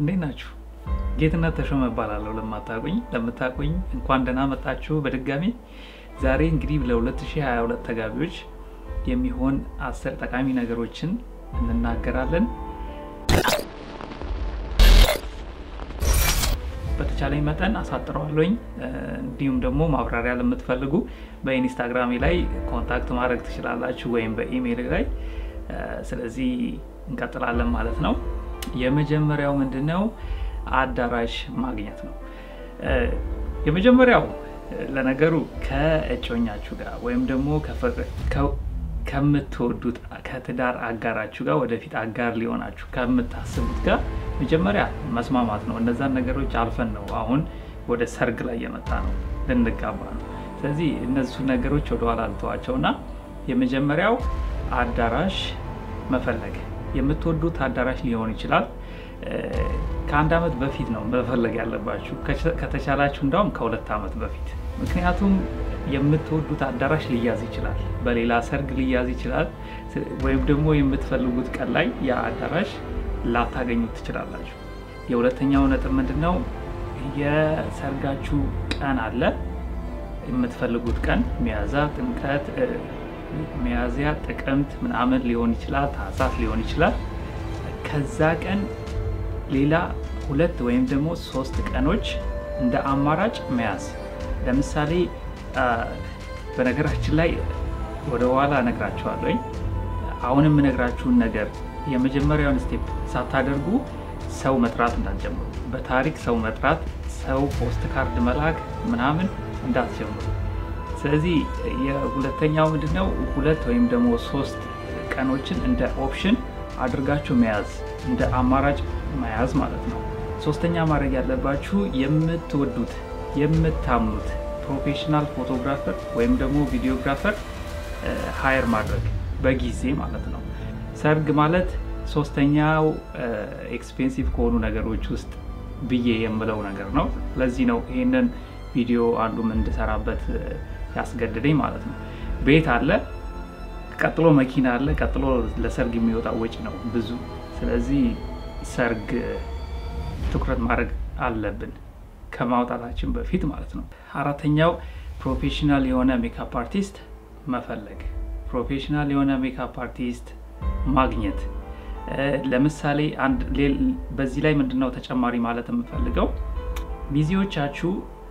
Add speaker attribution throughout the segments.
Speaker 1: እንዴት ናችሁ? ጌትነት ተሾመ እባላለሁ። ለማታውቁኝ ለምታውቁኝ እንኳን ደህና መጣችሁ በድጋሚ። ዛሬ እንግዲህ ለ2022 ተጋቢዎች የሚሆን አስር ጠቃሚ ነገሮችን እንናገራለን። በተቻለኝ መጠን አሳጥረዋለኝ። እንዲሁም ደግሞ ማብራሪያ ለምትፈልጉ በኢንስታግራሜ ላይ ኮንታክት ማድረግ ትችላላችሁ፣ ወይም በኢሜይል ላይ። ስለዚህ እንቀጥላለን ማለት ነው። የመጀመሪያው ምንድን ነው? አዳራሽ ማግኘት ነው። የመጀመሪያው ለነገሩ ከእጮኛችሁ ጋር ወይም ደግሞ ከምትወዱት ከትዳር አጋራችሁ ጋር ወደፊት አጋር ሊሆናችሁ ከምታስቡት ጋር መጀመሪያ መስማማት ነው። እነዛን ነገሮች አልፈን ነው አሁን ወደ ሰርግ ላይ የመጣ ነው፣ ልንጋባ ነው። ስለዚህ እነሱ ነገሮች ወደኋላ ልተዋቸው እና የመጀመሪያው አዳራሽ መፈለግ። የምትወዱት አዳራሽ ሊሆን ይችላል። ከአንድ ዓመት በፊት ነው መፈለግ ያለባችሁ፣ ከተቻላችሁ እንዳውም ከሁለት ዓመት በፊት ምክንያቱም የምትወዱት አዳራሽ ሊያዝ ይችላል፣ በሌላ ሰርግ ሊያዝ ይችላል፣ ወይም ደግሞ የምትፈልጉት ቀን ላይ ያ አዳራሽ ላታገኙት ትችላላችሁ። የሁለተኛው ነጥብ ምንድን ነው? የሰርጋችሁ ቀን አለ። የምትፈልጉት ቀን ሚያዝያ፣ ጥምቀት፣ ሚያዝያ፣ ጥቅምት ምናምን ሊሆን ይችላል፣ ታህሳስ ሊሆን ይችላል። ከዛ ቀን ሌላ ሁለት ወይም ደግሞ ሶስት ቀኖች እንደ አማራጭ መያዝ ለምሳሌ በነገራችን ላይ ወደ ኋላ እነግራችኋለሁ። አሁን የምነግራችሁን ነገር የመጀመሪያውን ስቴፕ ሳታደርጉ ሰው መጥራት እንዳትጀምሩ። በታሪክ ሰው መጥራት፣ ሰው ፖስት ካርድ መላክ ምናምን እንዳትጀምሩ። ስለዚህ የሁለተኛው ምንድነው ሁለት ወይም ደግሞ ሶስት ቀኖችን እንደ ኦፕሽን አድርጋችሁ መያዝ፣ እንደ አማራጭ መያዝ ማለት ነው። ሶስተኛ ማድረግ ያለባችሁ የምትወዱት የምታምኑት ፕሮፌሽናል ፎቶግራፈር ወይም ደግሞ ቪዲዮግራፈር ሀየር ማድረግ በጊዜ ማለት ነው። ሰርግ ማለት ሶስተኛው ኤክስፔንሲቭ ከሆኑ ነገሮች ውስጥ ብዬ የምለው ነገር ነው። ለዚህ ነው ይህንን ቪዲዮ አንዱም እንድሰራበት ያስገድደኝ ማለት ነው። ቤት አለ፣ ቀጥሎ መኪና አለ፣ ቀጥሎ ለሰርግ የሚወጣው ወጪ ነው ብዙ። ስለዚህ ሰርግ ትኩረት ማድረግ አለብን ከማውጣታችን በፊት ማለት ነው። አራተኛው ፕሮፌሽናል የሆነ ሜካፕ አርቲስት መፈለግ፣ ፕሮፌሽናል የሆነ ሜካፕ አርቲስት ማግኘት። ለምሳሌ በዚህ ላይ ምንድነው ተጨማሪ ማለት የምፈልገው ሚዜዎቻችሁ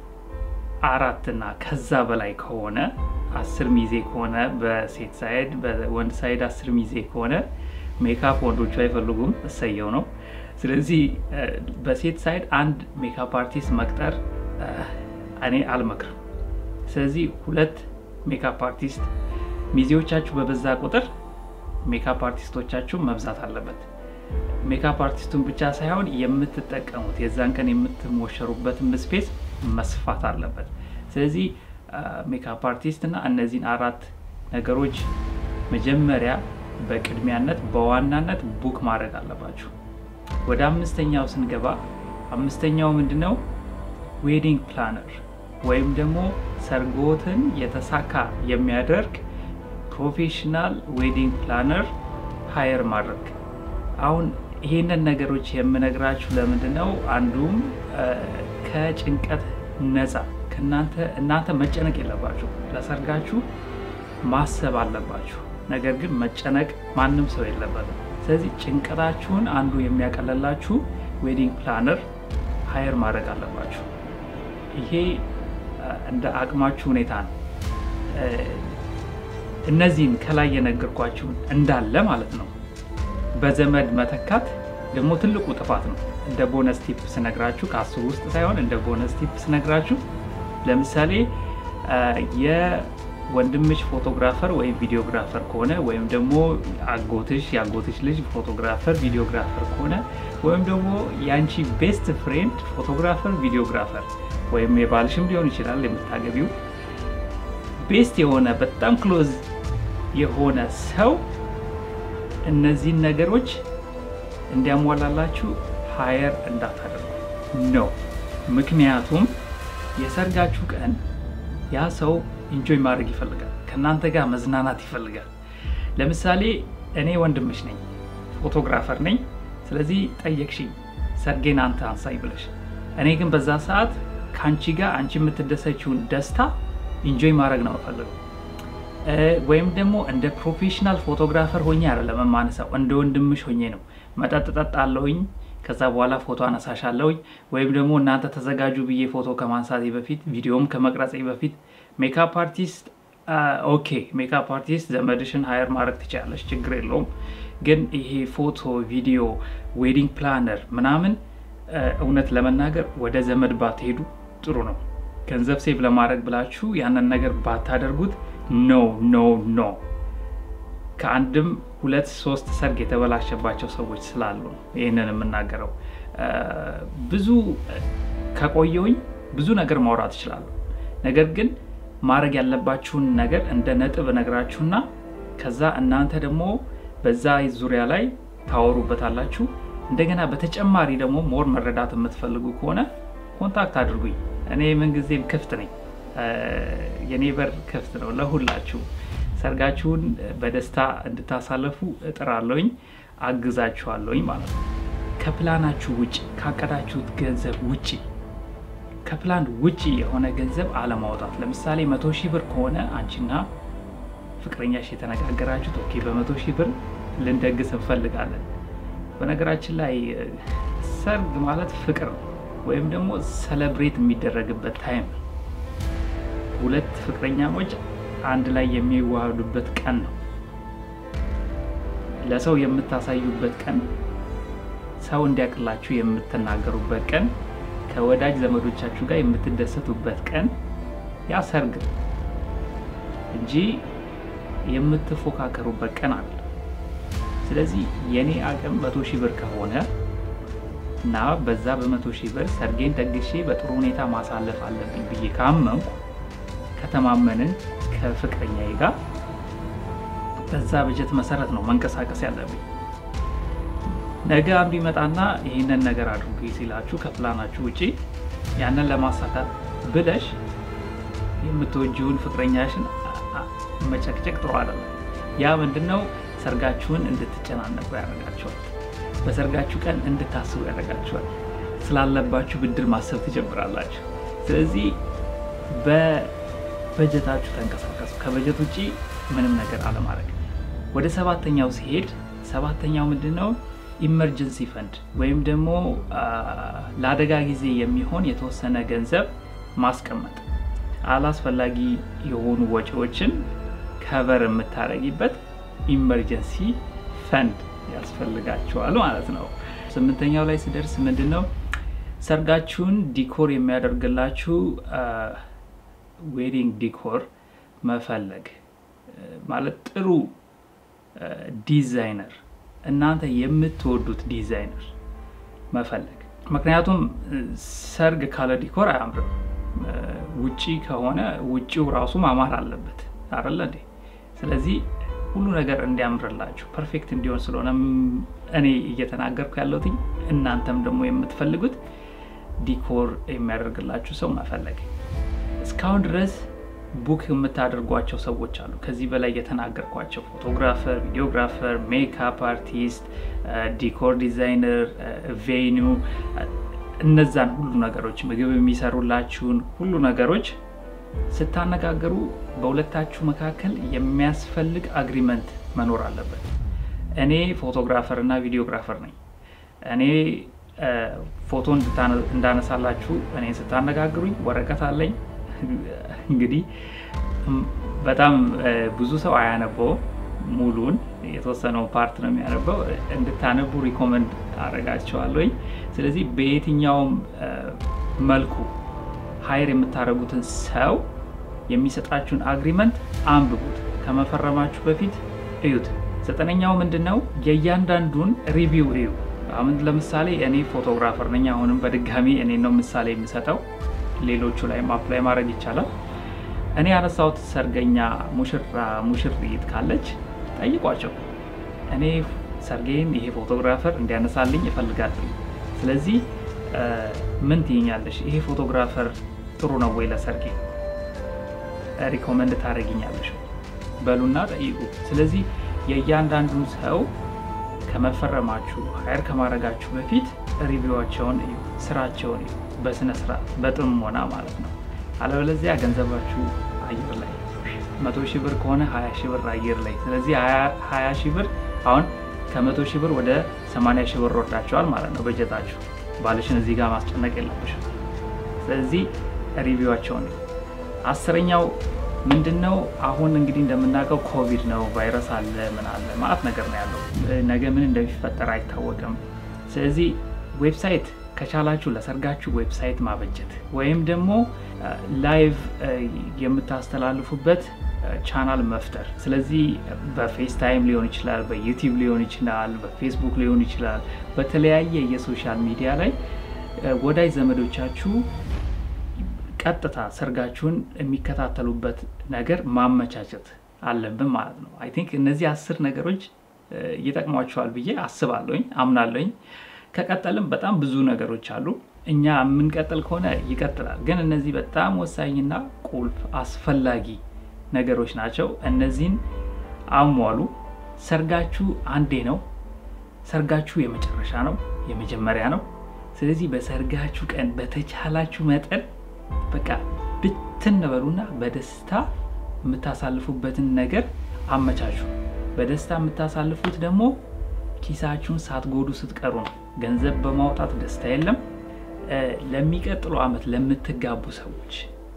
Speaker 1: አራትና ከዛ በላይ ከሆነ አስር ሚዜ ከሆነ በሴት ሳይድ በወንድ ሳይድ አስር ሚዜ ከሆነ ሜካፕ ወንዶቹ አይፈልጉም፣ እሰየው ነው። ስለዚህ በሴት ሳይድ አንድ ሜካፕ አርቲስት መቅጠር እኔ አልመክርም። ስለዚህ ሁለት ሜካፕ አርቲስት ሚዜዎቻችሁ በበዛ ቁጥር ሜካፕ አርቲስቶቻችሁ መብዛት አለበት። ሜካፕ አርቲስቱን ብቻ ሳይሆን የምትጠቀሙት የዛን ቀን የምትሞሸሩበትን ስፔስ መስፋት አለበት። ስለዚህ ሜካፕ አርቲስት እና እነዚህን አራት ነገሮች መጀመሪያ በቅድሚያነት በዋናነት ቡክ ማድረግ አለባችሁ። ወደ አምስተኛው ስንገባ አምስተኛው ምንድነው? ዌዲንግ ፕላነር ወይም ደግሞ ሰርጎትን የተሳካ የሚያደርግ ፕሮፌሽናል ዌዲንግ ፕላነር ሀየር ማድረግ። አሁን ይሄንን ነገሮች የምነግራችሁ ለምንድን ነው? አንዱም ከጭንቀት ነፃ ከእናንተ እናንተ መጨነቅ የለባችሁ። ለሰርጋችሁ ማሰብ አለባችሁ። ነገር ግን መጨነቅ ማንም ሰው የለበትም። ስለዚህ ጭንቀታችሁን አንዱ የሚያቀለላችሁ ዌዲንግ ፕላነር ሀየር ማድረግ አለባችሁ። ይሄ እንደ አቅማችሁ ሁኔታ ነው። እነዚህን ከላይ የነገርኳችሁ እንዳለ ማለት ነው በዘመድ መተካት ደግሞ ትልቁ ጥፋት ነው። እንደ ቦነስ ቲፕ ስነግራችሁ ከአስሩ ውስጥ ሳይሆን እንደ ቦነስ ቲፕ ስነግራችሁ ለምሳሌ ወንድምሽ ፎቶግራፈር ወይም ቪዲዮግራፈር ከሆነ ወይም ደግሞ አጎትሽ የአጎትሽ ልጅ ፎቶግራፈር ቪዲዮግራፈር ከሆነ ወይም ደግሞ የአንቺ ቤስት ፍሬንድ ፎቶግራፈር ቪዲዮግራፈር ወይም የባልሽም ሊሆን ይችላል የምታገቢው ቤስት የሆነ በጣም ክሎዝ የሆነ ሰው እነዚህን ነገሮች እንዲያሟላላችሁ ሀየር እንዳታደርጉ ነው። ምክንያቱም የሰርጋችሁ ቀን ያ ሰው ኢንጆይ ማድረግ ይፈልጋል። ከእናንተ ጋር መዝናናት ይፈልጋል። ለምሳሌ እኔ ወንድምሽ ነኝ፣ ፎቶግራፈር ነኝ። ስለዚህ ጠየቅሽኝ፣ ሰርጌን አንተ አንሳኝ ብለሽ። እኔ ግን በዛ ሰዓት ከአንቺ ጋር አንቺ የምትደሰችውን ደስታ ኢንጆይ ማድረግ ነው የምፈልገው። ወይም ደግሞ እንደ ፕሮፌሽናል ፎቶግራፈር ሆኜ አይደለም የማነሳው፣ እንደ ወንድምሽ ሆኜ ነው። መጠጥ ጠጣለሁኝ፣ ከዛ በኋላ ፎቶ አነሳሻለሁኝ። ወይም ደግሞ እናንተ ተዘጋጁ ብዬ ፎቶ ከማንሳቴ በፊት ቪዲዮም ከመቅረጼ በፊት ሜካፕ አርቲስት ኦኬ፣ ሜካፕ አርቲስት ዘመድሽን ሀየር ማድረግ ትችላለች፣ ችግር የለውም። ግን ይሄ ፎቶ፣ ቪዲዮ፣ ዌዲንግ ፕላነር ምናምን እውነት ለመናገር ወደ ዘመድ ባትሄዱ ጥሩ ነው። ገንዘብ ሴቭ ለማድረግ ብላችሁ ያንን ነገር ባታደርጉት ኖ ኖ ኖ። ከአንድም ሁለት ሶስት ሰርግ የተበላሸባቸው ሰዎች ስላሉ ነው ይህንን የምናገረው። ብዙ ከቆየውኝ ብዙ ነገር ማውራት እችላለሁ። ነገር ግን ማድረግ ያለባችሁን ነገር እንደ ነጥብ እነግራችሁና ከዛ እናንተ ደግሞ በዛ ዙሪያ ላይ ታወሩበታላችሁ። እንደገና በተጨማሪ ደግሞ ሞር መረዳት የምትፈልጉ ከሆነ ኮንታክት አድርጉኝ። እኔ ምንጊዜም ክፍት ነኝ። የኔ በር ክፍት ነው ለሁላችሁ። ሰርጋችሁን በደስታ እንድታሳለፉ እጥራለሁኝ፣ አግዛችኋለሁኝ ማለት ነው። ከፕላናችሁ ውጭ ካቀዳችሁት ገንዘብ ውጭ ከፕላን ውጭ የሆነ ገንዘብ አለማውጣት። ለምሳሌ መቶ ሺህ ብር ከሆነ አንቺና ፍቅረኛሽ የተነጋገራችሁት ኦኬ፣ በመቶ ሺህ ብር ልንደግስ እንፈልጋለን። በነገራችን ላይ ሰርግ ማለት ፍቅር ነው ወይም ደግሞ ሰለብሬት የሚደረግበት ታይም ነው። ሁለት ፍቅረኛሞች አንድ ላይ የሚዋሃዱበት ቀን ነው። ለሰው የምታሳዩበት ቀን፣ ሰው እንዲያቅላችሁ የምትናገሩበት ቀን፣ ከወዳጅ ዘመዶቻችሁ ጋር የምትደሰቱበት ቀን ያ ሰርግ ነው እንጂ የምትፎካከሩበት ቀን አለ። ስለዚህ የኔ አቅም መቶ ሺህ ብር ከሆነ እና በዛ በመቶ ሺህ ብር ሰርጌን ደግሼ በጥሩ ሁኔታ ማሳለፍ አለብኝ ብዬ ካመንኩ ከተማመንን ከፍቅረኛዬ ጋር በዛ በጀት መሰረት ነው መንቀሳቀስ ያለብኝ። ነገ አንዱ ይመጣና ይህንን ነገር አድርጉ ሲላችሁ ከፕላናችሁ ውጪ ያንን ለማሳካት ብለሽ የምትወጂውን ፍቅረኛሽን መጨቅጨቅ ጥሩ አይደለም። ያ ምንድነው ሰርጋችሁን እንድትጨናነቁ ያደርጋችኋል። በሰርጋችሁ ቀን እንድታስቡ ያደርጋችኋል። ስላለባችሁ ብድር ማሰብ ትጀምራላችሁ። ስለዚህ በበጀታችሁ ተንቀሳቀሱ። ከበጀት ውጭ ምንም ነገር አለማድረግ። ወደ ሰባተኛው ሲሄድ ሰባተኛው ምንድን ነው? ኢመርጀንሲ ፈንድ ወይም ደግሞ ለአደጋ ጊዜ የሚሆን የተወሰነ ገንዘብ ማስቀመጥ፣ አላስፈላጊ የሆኑ ወጪዎችን ከቨር የምታደርጊበት ኢመርጀንሲ ፈንድ ያስፈልጋቸዋል ማለት ነው። ስምንተኛው ላይ ስደርስ ምንድን ነው ሰርጋችሁን ዲኮር የሚያደርግላችሁ ዌዲንግ ዲኮር መፈለግ ማለት ጥሩ ዲዛይነር፣ እናንተ የምትወዱት ዲዛይነር መፈለግ። ምክንያቱም ሰርግ ካለ ዲኮር አያምርም። ውጪ ከሆነ ውጪው ራሱ ማማር አለበት አይደለ እንዴ? ስለዚህ ሁሉ ነገር እንዲያምርላችሁ ፐርፌክት እንዲሆን ስለሆነ እኔ እየተናገርኩ ያለሁት እናንተም ደግሞ የምትፈልጉት ዲኮር የሚያደርግላችሁ ሰው መፈለግ። እስካሁን ድረስ ቡክ የምታደርጓቸው ሰዎች አሉ። ከዚህ በላይ የተናገርኳቸው ፎቶግራፈር፣ ቪዲዮግራፈር፣ ሜካፕ አርቲስት፣ ዲኮር ዲዛይነር፣ ቬኒው እነዛን ሁሉ ነገሮች ምግብ የሚሰሩላችሁን ሁሉ ነገሮች ስታነጋገሩ በሁለታችሁ መካከል የሚያስፈልግ አግሪመንት መኖር አለበት። እኔ ፎቶግራፈር እና ቪዲዮግራፈር ነኝ። እኔ ፎቶ እንዳነሳላችሁ እኔ ስታነጋግሩኝ ወረቀት አለኝ። እንግዲህ በጣም ብዙ ሰው አያነበውም ሙሉን፣ የተወሰነው ፓርት ነው የሚያነበው። እንድታነቡ ሪኮመንድ አደርጋቸዋለሁኝ። ስለዚህ በየትኛውም መልኩ ሀይር የምታደርጉትን ሰው የሚሰጣችሁን አግሪመንት አንብቡት፣ ከመፈረማችሁ በፊት እዩት። ዘጠነኛው ምንድን ነው? የእያንዳንዱን ሪቪው እዩ። አሁን ለምሳሌ እኔ ፎቶግራፈር ነኝ። አሁንም በድጋሚ እኔ ነው ምሳሌ የምሰጠው። ሌሎቹ ላይ አፕላይ ማድረግ ይቻላል። እኔ ያነሳሁት ሰርገኛ ሙሽራ ሙሽሪት ካለች ጠይቋቸው። እኔ ሰርጌን ይሄ ፎቶግራፈር እንዲያነሳልኝ እፈልጋለሁ። ስለዚህ ምን ትይኛለሽ? ይሄ ፎቶግራፈር ጥሩ ነው ወይ ለሰርጌ ሪኮመንድ ታደርጊኛለሽ? በሉና ጠይቁ። ስለዚህ የእያንዳንዱን ሰው ከመፈረማችሁ ሀይር ከማድረጋችሁ በፊት ሪቪዋቸውን እዩ፣ ስራቸውን እዩ፣ በስነ ስርዓት በጥሞና ማለት ነው። አለበለዚያ ገንዘባችሁ አየር ላይ መቶ ሺህ ብር ከሆነ ሀያ ሺህ ብር አየር ላይ። ስለዚህ ሀያ ሺህ ብር አሁን ከመቶ ሺህ ብር ወደ ሰማንያ ሺህ ብር ወርዳቸዋል ማለት ነው በጀታችሁ። ባልሽን እዚህ ጋር ማስጨነቅ የለብሽም። ስለዚህ ሪቪዋቸውን አስረኛው ምንድን ነው? አሁን እንግዲህ እንደምናውቀው ኮቪድ ነው፣ ቫይረስ አለ፣ ምን አለ ማለት ነገር ነው ያለው። ነገ ምን እንደሚፈጠር አይታወቅም። ስለዚህ ዌብሳይት ከቻላችሁ ለሰርጋችሁ ዌብሳይት ማበጀት ወይም ደግሞ ላይቭ የምታስተላልፉበት ቻናል መፍጠር። ስለዚህ በፌስታይም ሊሆን ይችላል፣ በዩቲዩብ ሊሆን ይችላል፣ በፌስቡክ ሊሆን ይችላል። በተለያየ የሶሻል ሚዲያ ላይ ወዳጅ ዘመዶቻችሁ ቀጥታ ሰርጋችሁን የሚከታተሉበት ነገር ማመቻቸት አለብን ማለት ነው። አይ ቲንክ እነዚህ አስር ነገሮች ይጠቅሟቸዋል ብዬ አስባለሁኝ፣ አምናለሁኝ። ከቀጠልም በጣም ብዙ ነገሮች አሉ። እኛ የምንቀጥል ከሆነ ይቀጥላል። ግን እነዚህ በጣም ወሳኝና ቁልፍ አስፈላጊ ነገሮች ናቸው። እነዚህን አሟሉ። ሰርጋችሁ አንዴ ነው። ሰርጋችሁ የመጨረሻ ነው፣ የመጀመሪያ ነው። ስለዚህ በሰርጋችሁ ቀን በተቻላችሁ መጠን በቃ ብትን በሉና በደስታ የምታሳልፉበትን ነገር አመቻቹ። በደስታ የምታሳልፉት ደግሞ ኪሳችሁን ሳትጎዱ ስትቀሩ ነው። ገንዘብ በማውጣት ደስታ የለም። ለሚቀጥሉ ዓመት ለምትጋቡ ሰዎች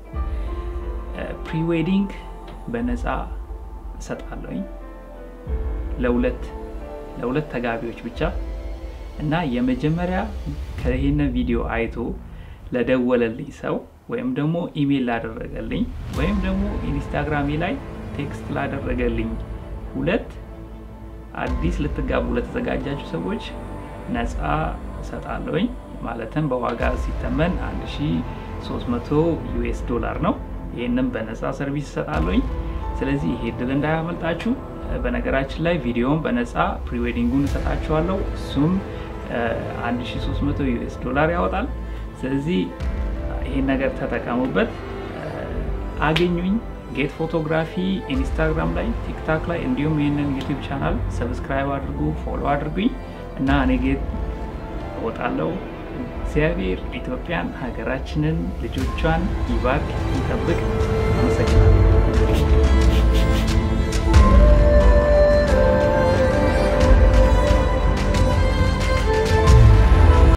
Speaker 1: ፕሪዌዲንግ በነፃ እሰጣለሁኝ ለሁለት ለሁለት ተጋቢዎች ብቻ እና የመጀመሪያ ከይህን ቪዲዮ አይቶ ለደወለልኝ ሰው ወይም ደግሞ ኢሜል ላደረገልኝ ወይም ደግሞ ኢንስታግራሜ ላይ ቴክስት ላደረገልኝ ሁለት አዲስ ልትጋቡ ለተዘጋጃችሁ ሰዎች ነፃ እሰጣለሁኝ። ማለትም በዋጋ ሲተመን 1300 ዩኤስ ዶላር ነው። ይህንም በነፃ ሰርቪስ እሰጣለሁኝ። ስለዚህ ይሄ እድል እንዳያመልጣችሁ። በነገራችን ላይ ቪዲዮውን በነፃ ፕሪዌዲንጉን እሰጣችኋለሁ። እሱም 1300 ዩኤስ ዶላር ያወጣል። ስለዚህ ይህን ነገር ተጠቀሙበት። አገኙኝ። ጌት ፎቶግራፊ ኢንስታግራም ላይ፣ ቲክታክ ላይ እንዲሁም ይህንን ዩቲዩብ ቻናል ሰብስክራይብ አድርጉ፣ ፎሎ አድርጉኝ እና እኔ ጌት እወጣለሁ። እግዚአብሔር ኢትዮጵያን ሀገራችንን ልጆቿን ይባርክ ይጠብቅ። አመሰግናለሁ።